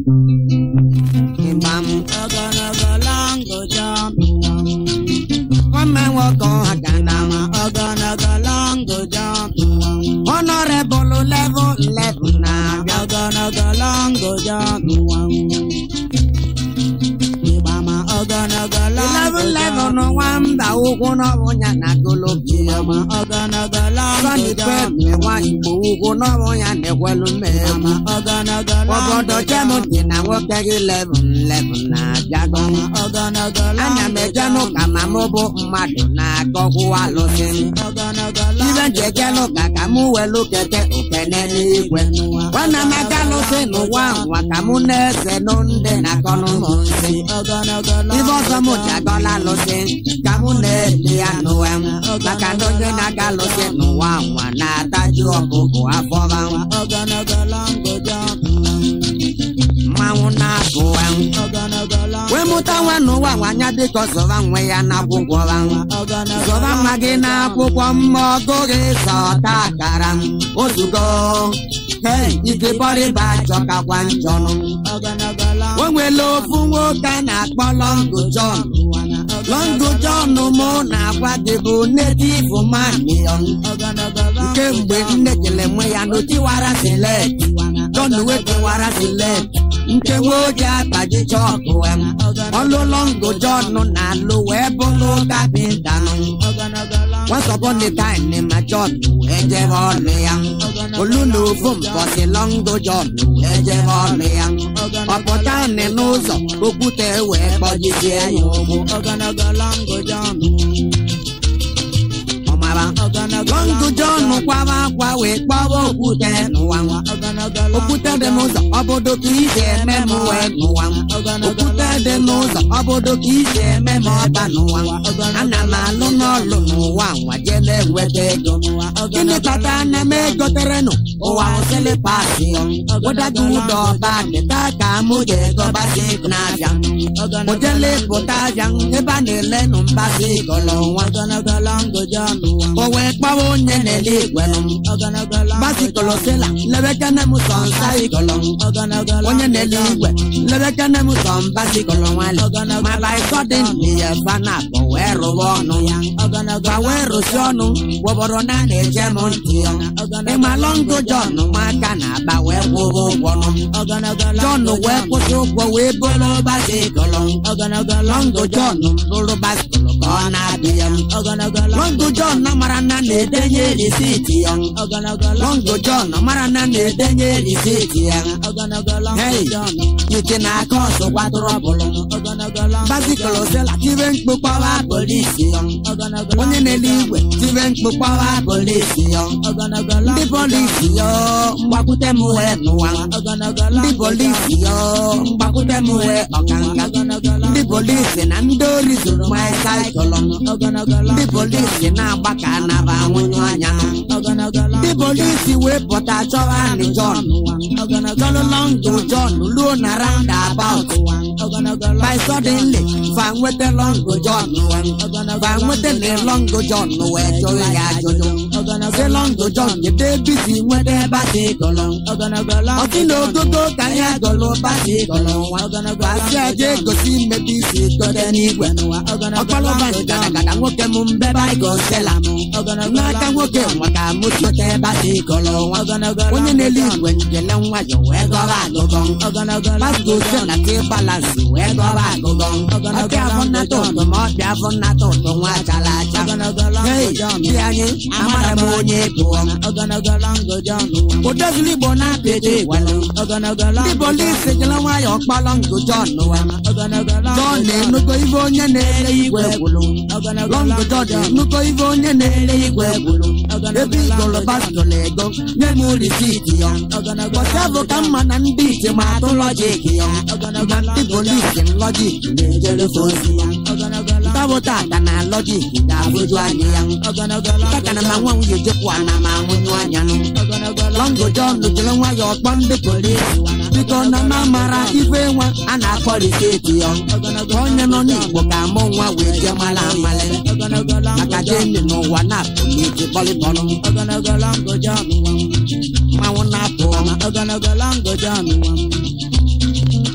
ịgbam ogologo longo jump nwanne nwoke ọha na ma ogologo longo jump honorable level 11 na-abịa ogologo longo jump ịgbama ogologo longo 11 nwamba ụkwụ n'ọbụ ya na golobia ma ogologo longo Sọni jump Pepe nwa Igbo ụkwụ n'ọbụ ya na-ekwelu mmegbu ma ogologo obodo longo jem jump dị na nwoke gị 11 11 na-abịago ogologo ana m eje n'ụka ma mụ bụ mmadụ na-akọkwu alụsị ogologo ibe njejelụ ka ka mụ welu kete okene n'igwe nwana m aga lụsị n'ụwa nwa ka mụ na-ese nụ ndị na-akọnụ m nsị ogologo ibe ọzọ m ji agọla lụsị ka mụ na-eli ya n'ụwa m maka na onye na-aga lụsị n'ụwa nwa na-ataju ọkụkụ afọba ogologo longo jump mmanwụ na-abụwa ogologo longo wee mụta nwa n'ụwa nwanya dịka ọzọba nwe ya n'akwụkwọ ogologo zọba nwa gị n'akwụkwọ mma ọgụghị sọta akara ozugo hei ikebọrịba chọkakwa njọnụ ogologo longo o nwere ofu nwoke a na-akpọ Longo John Longo John mụ na-agwa gị bụ native manion nke mgbe nne kele nwe ya n'otiwara select John wee kewara select nke nwoke akpaji chọkụ em ọlụ Longo John na-alụ wee bụrụ kapịnta nụ Once upon a time ma John wee jebe ọlụ ya olu na ofu mbọsị Longo John wee jebe ọlụ ya ọpụta nị n'ụzọ okwute wee kpọjisie ya ụgbụ ogologo longo jump ọmara Longo John kwaba akwa wee kpọwa okwute n'ụwa nwa ogologo okwute dị n'ụzọ obodo ka isi eme m wee n'ụwa nwa okwute dị n'ụzọ obodo ka isi eme m ọba n'ụwa nwa ana m alụ n'ọlụ n'ụwa nwa jee na-enweta ego gịnị kpata na m egoterenụ ụwa hụsịlị pasi ụdaga ụdọ ọba dịta ka mụ ga-egobasi n'abịa ojele pụta abịa ebe a na-elenụ mbasi gọlọ nwa ogologo longo jump o wee kpawa onye na-ele igwenụ ogologo longo basikọlọ sịla lebekene m sọ nsa igọlọ ogologo onye na-ele igwe lebekene m sọ mbasikọlọ nwale ma by sudden ya fana bụ wee rụwa ọnụ ya ogologo gwa wee rụsi ọnụ gwọbọrọ na a na-eje m ntị ya ịma Longo John nwaka na-aba wee kwụrụ ụgwọ nụ ogologo John wee kwụsị ụgwọ wee bụrụ basikọlọ ogologo Longo John bụrụ basikọlọ ka ọ na-abịa ya ogologo Longo John mara na na-edenye risiti ya ogologo Longo John mara na na-edenye risiti ya ogologo longo Hey. jump ike na-aka ọsọ gbadoro bụrụ ogologo longo basikọlọ sịla tibe mkpu kpọwa polisi ya ogologo onye na-ele igwe tibe mkpu kpọwa polisi ya ogologo ndị longo polisi ya mgbakwute m wee n'ụwa ogologo ndị longo polisi ya mgbakwute m wee ọkanga ogologo ndị longo polisi na ndị ori zuru mosaikụlụ ogologo ndị longo polisi na-agba ka anaba nwụnyụ anya ogologo longo ndị polisi wee pụta chọwa anị John ogologo John Longo John luo na roundabout ogologo by longo suddenly fa nweta Longo John wee fa nweta na Longo John wee jụrụ ya ajụjụ sị Longo John kedu ebe isi nweta ebe a dị gọlọ ogologo longo ọtị na ogogo ka ya gọlọ basi gọlọ nwa gbasi aja egosi mmebi isi gote n'igwe ọkpalụba ngadagada nwoke m mbebe anyị gosela m n'aka nwoke nwaka m sote ebe a dị gọlọ nwa onye na-ele igwe njele nwayọ wee gọba agụgọ Pastor na ke balansi wee gọba agụgọ ọbịa afọ nnata ụtụ ma ọbịa afọ nnata ụtụ nwa chara acha hei di anyị amara m onye pụọ ogologo longo jump odozili igbo na-apịdị igwelu ndị polisi jere nwayọ kpọrọ ngụ John wa ogologo John longo na-enugo ibe onye na-ele igwe gwulu Longo John enugo ibe onye na-ele igwe gwulu ebe igolo baskọl ego nye m risiti ya bọta bụ ka mma na ndị ije ma atụ lọjik ya na ndị polisi lọjik na-ejerefe ozi ya tabụta ata na lọjik ga-abụju anyị ya taka na ma nwa nwunye jekwa na ma nwụnyụ anya nụ Longo John jere nwayọ kpọ ndị polisi biko na ma mara ife nwa a na-akpọ risiti ya ka onye nọ n'igbo ka mụ nwa wee jee mara amali maka gịnị n'ụwa na-apụ n'iji kpọlịkpọlụ ogologo longo jump mmanwụ na-apụ ogologo longo jump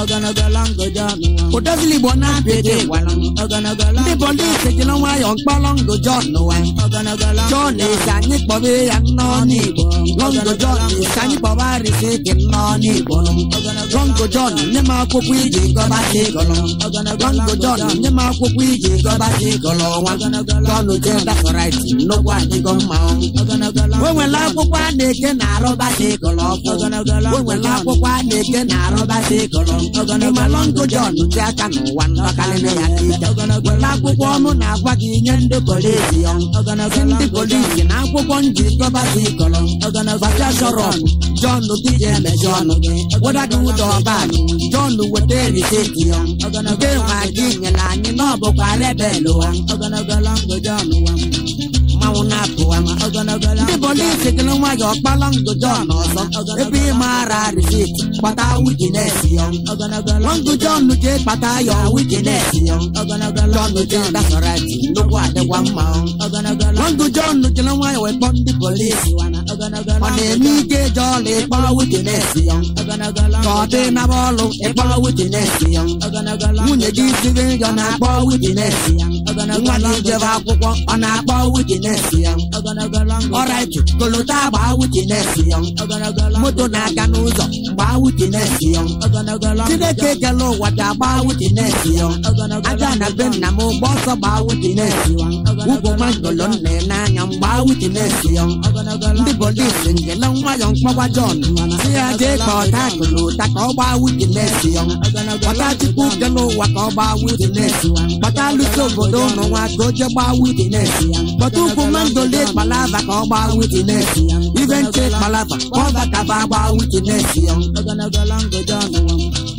Oganagala ngoja nuwa. odozili igbo na-apịdị gwalụ Oganagala. ndị polisi jiri nwayọọ mkpọrọ ngo John wa Oganagala. John esi anyị kpọbe ya nnọọ n'igbo Longo John esi anyị kpọba risiti nnọọ n'igbo Longo John nye m akwụkwọ iji gọba si gọlụ Longo John nye m akwụkwọ iji gọba si gọlụ nwa John je daforit nnukwu adịgo mma o nwere akwụkwọ a na-eke na arụba si gọlụ ọkụ o nwere akwụkwọ a na-eke na arụba si gọlụ ịma Longo John ji aka n'ụwa ndọkarịrị ya ka ike were akwụkwọ ọnụ na-agwa gị nye ndị polisi ya si ndị polisi na akwụkwọ nji gọba si gọlụ gbasa chọrọ John gị ji emechi ọnụ gị weda gị ụzọ ọba John weta risiti ya nke nwa gị nyere anyị na ọ bụkwa rebel wa Oganagala ngoja nuwa. mmanwụ na-apụwa ndị polisi gịrị nwayọọ kpala ngo John ọzọ ebe ị maara risiti kpata witines ya Longo John ji kpata ya witines ya John ji dasorati nnukwu adịkwa mma Longo John jiri nwayọọ wee kpọọ ndị polisi ọ na-eme ike eje ọla ịkpọ witines ya ka ọ dị na bọọlụ ịkpọ witines ya nwunye gị siri nri ọ na-akpọ witines ya nwa gị jebe akwụkwọ ọ na-akpọ witines ya ọrait kolota gbaa witines ya moto na-aga n'ụzọ gbaa witines ya chineke kele ụwa ji agba witines ya aja na be nna m gba ọsọ gbaa witines ya ugwu mangolo nna ya n'anya m gbaa witines ya ndị polisi ngele nwayọ mkpọgwa John si ya jee ka ọta kolota ka ọ gbaa witines ya kpọta chukwu kele ụwa ka ọ gbaa witines kpọta alụsị obodo ụnụ nwa ka o jee gbaa witines kpọta ugwu mangolo kpalava ka ọ gbaa witines ibe nche kpalava ka ọ bakaba gbaa witines ya Oganagala ngoja nuwa.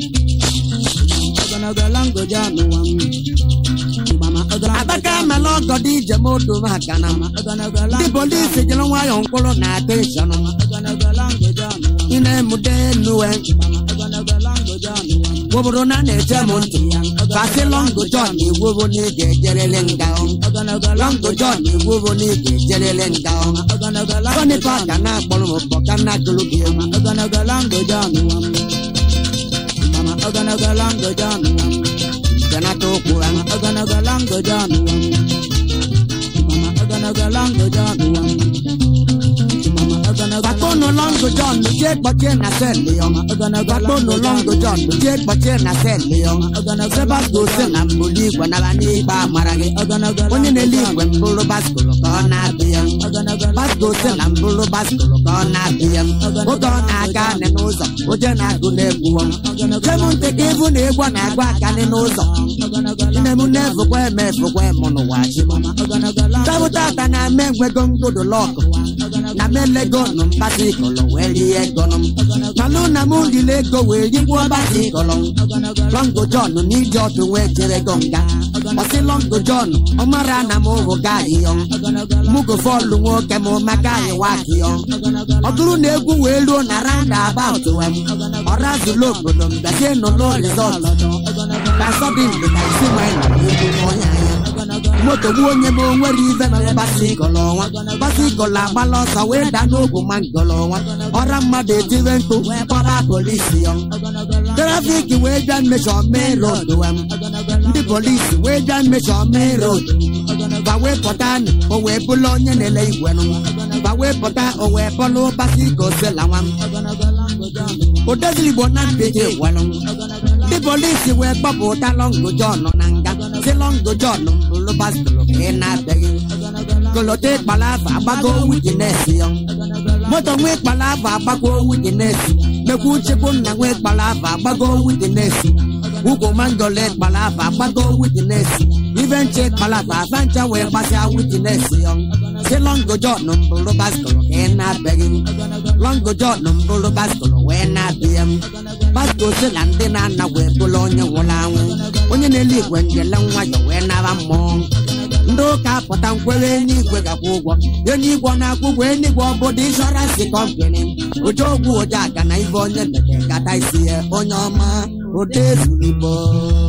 Oganagala ngoja nuwa. abaka mela ọgọ dị ije m odo maka na Oganagala. ndị polisi jiri nwayọọ mkpụrụ na ateshọn Oganagala ngoja nuwa. ị na-emude enuwe Oganagala ngoja nuwa. obodo na na-eche m ntị kasị Longo John egwubo na ị ga-ejerele nga Oganagala. Longo John egwubo na ị ga-ejerele nga Oganagala. Sonipa ka na-akpọrọ m ụbọ ka na gụrụ gị egwu Oganagala ngoja nuwa. Mama oganagala ngoja nuwa. ganata okwu ha Oganagala ngoja nuwa. Mama oganagala ngoja nuwa. Mama oganagala. gbakpọnụ Longo John jee kpọchie na selị ya gbakpọnụ Longo John jee kpọchie na selị ya sebagosi na mbuli igwe naba n'ikpe amara gị Oganagala. onye na-ele igwe mbụrụ baskụlụ ka ọ na-abịa Oganagala. baskụlụ na mbụrụ baskụlụ ka ọ na-abịa oge ọ na-aga anị n'ụzọ oje na-agụ na-egwu jem ntị ka ịbụ na egwu na-agụ akanị n'ụzọ Oganagala. nne m na-efukwa eme efukwa eme n'ụwa chi Oganagala. tabụtata na-ame enwego ngodo lọkụ na melego nụ mkpata ikọlọ wee rie ego nụ malụ na m riri ego wee rigbuo mkpata ikọlọ Longo John n'iji ọdụ wee jere go nga ọsị Longo John ọ mara na m hụ gaghị yọ mugo fọlụ nwoke m maka anyị waki yọ ọ bụrụ na egwu wee ruo na randa abaut wem ọrazụlụ obodo mbazie nụlụ rizọt ka sọdị mgbe ka isi nwanyị na egwu n'ọnya ya moto gbuo onye m onwere ibe na basikọlọ ọnwa basikọlọ agbala ọsọ wee daa n'ogwu mangọlọ ọnwa ọra mmadụ etire mkpu wee kpọba polisi ya trafiki wee bịa mmechọ mee road wem ndị polisi wee bịa mmechọ mee road gba wee pụta nị o wee bụla onye na-ele igwe nụ gba wee pụta o wee bọlụ basiko sela nwa odezili igbo na mbeje welụ ndị polisi wee kpọpụta Longo John na nga si Longo John mbụlụ baskụlụ ka ị na-abịaghị kolote kpalava agbago witines ya moto nwee kpalava agbago witines mekwu chekwu nna nwee kpalava agbago witines ugwu mangole kpalava agbago witines ibe nche kpalava afancha wee gbasịa witines ya si Longo John mbụlụ baskụlụ ka ị na-abịaghị Longo John mbụlụ baskụlụ wee na-abịa baskụlụ si na ndị na-ana wee bụrụ onye nwụrụ anwụ onye na-ele igwe njele nwayọ wee nara mmụọ ndị ụka pụta nkwere eluigwe gakwa ụgwọ eluigwe na-akwụ ụgwọ eluigwe ọbụdụ inshọransị kọmpani ụjọ ogwu ụjọ aga na ibe onye mere gata isi ya onye ọma ụdị ezuru igbo